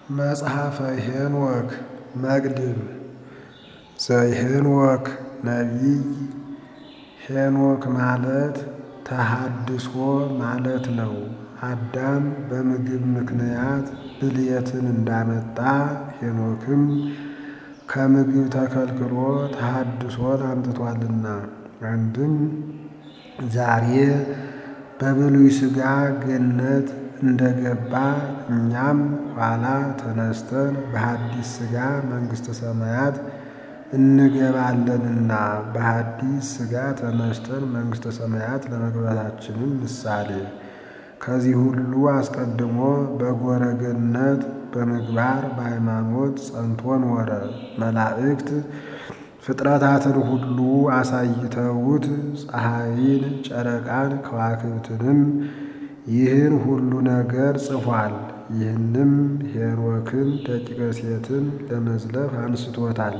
መጽሐፈ ሄኖክ መቅድም ዘሄኖክ ነቢይ ሄኖክ ማለት ተሃድሶ ማለት ነው። አዳም በምግብ ምክንያት ብልየትን እንዳመጣ ሄኖክም ከምግብ ተከልክሎ ተሃድሶን አምጥቷልና። አንድም ዛሬ በብሉይ ሥጋ ገነት እንደገባ እኛም ኋላ ተነስተን በሐዲስ ሥጋ መንግሥተ ሰማያት እንገባለንና በሐዲስ ሥጋ ተነስተን መንግሥተ ሰማያት ለመግባታችንም ምሳሌ ከዚህ ሁሉ አስቀድሞ በጎረ ገነት በምግባር በሃይማኖት ጸንቶ ኖረ። መላእክት ፍጥረታትን ሁሉ አሳይተውት ፀሐይን፣ ጨረቃን፣ ከዋክብትንም ይህን ሁሉ ነገር ጽፏል። ይህንም ሄኖክን ደቂቀ ሴትን ለመዝለፍ አንስቶታል።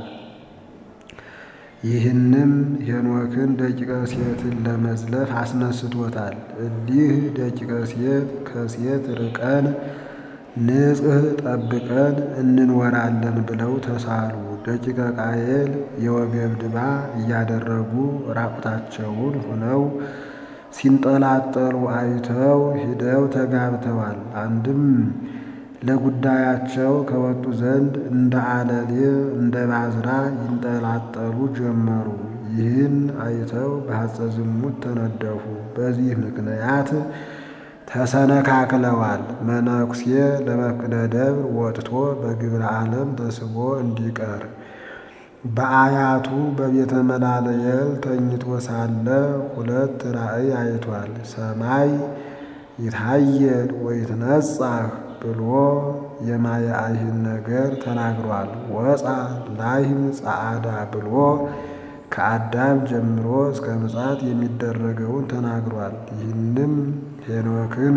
ይህንም ሄኖክን ደቂቀ ሴትን ለመዝለፍ አስነስቶታል። እሊህ ደቂቀ ሴት ከሴት ርቀን ንጽሕ ጠብቀን እንኖራለን ብለው ተሳሉ። ደቂቀ ቃየል የወገብ ድባ እያደረጉ ራቁታቸውን ሆነው ሲንጠላጠሉ አይተው ሂደው ተጋብተዋል። አንድም ለጉዳያቸው ከወጡ ዘንድ እንደ አለሌ እንደ ባዝራ ይንጠላጠሉ ጀመሩ። ይህን አይተው በሐፀ ዝሙት ተነደፉ። በዚህ ምክንያት ተሰነካክለዋል። መነኩሴ ለመፍቅደ ደብር ወጥቶ በግብረ ዓለም ተስቦ እንዲቀር በአያቱ በቤተ መላለየል ተኝቶ ሳለ ሁለት ራእይ አይቷል። ሰማይ ይታየል ወይትነጻህ ብሎ የማየ አይህን ነገር ተናግሯል። ወፃ ላይም ጸዓዳ ብሎ ከአዳም ጀምሮ እስከ ምጽአት የሚደረገውን ተናግሯል። ይህንም ሄኖክን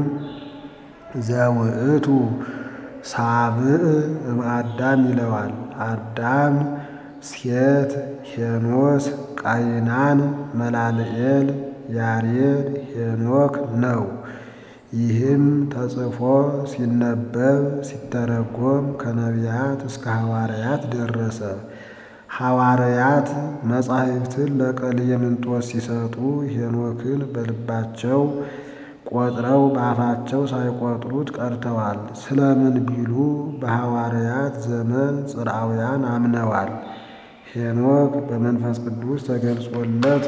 ዘውእቱ ሳብዕ እምአዳም ይለዋል። አዳም ሴት፣ ሄኖስ፣ ቃይናን፣ መላልኤል፣ ያሬድ፣ ሄኖክ ነው። ይህም ተጽፎ ሲነበብ ሲተረጎም ከነቢያት እስከ ሐዋርያት ደረሰ። ሐዋርያት መጻሕፍትን ለቀሌምንጦስ ሲሰጡ ሄኖክን በልባቸው ቆጥረው በአፋቸው ሳይቆጥሩት ቀርተዋል። ስለምን ቢሉ በሐዋርያት ዘመን ጽርዓውያን አምነዋል። ሄኖክ በመንፈስ ቅዱስ ተገልጾለት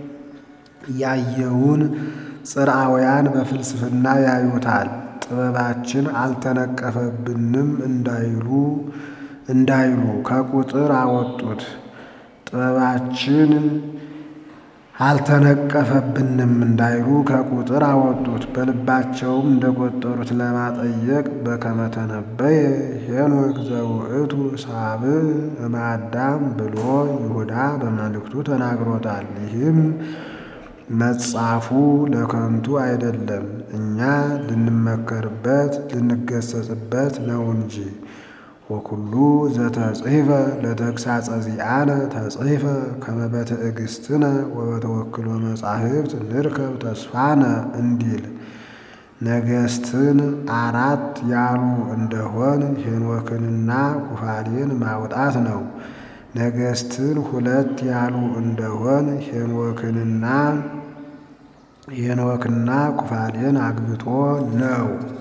ያየውን ጽርዓውያን በፍልስፍና ያዩታል። ጥበባችን አልተነቀፈብንም እንዳይሉ እንዳይሉ ከቁጥር አወጡት። ጥበባችን አልተነቀፈብንም እንዳይሉ ከቁጥር አወጡት። በልባቸውም እንደቆጠሩት ለማጠየቅ በከመ ተነበየ ሄኖክ ዘውእቱ ሳብዕ እምአዳም ብሎ ይሁዳ በመልእክቱ ተናግሮታል። ይህም መጻፉ ለከንቱ አይደለም፣ እኛ ልንመከርበት ልንገሰጽበት ነው እንጂ። ወኩሉ ዘተጽሕፈ ለተግሳጸ ዚአነ ተጽሕፈ ከመ በትዕግሥትነ ወበተወክሎ መጻሕፍት ንርከብ ተስፋነ እንዲል ነገሥትን አራት ያሉ እንደሆን ሄኖክንና ኩፋሌን ማውጣት ነው። ነገሥትን ሁለት ያሉ እንደሆን ሄኖክንና ሄኖክና ኩፋሌን አግብቶ ነው።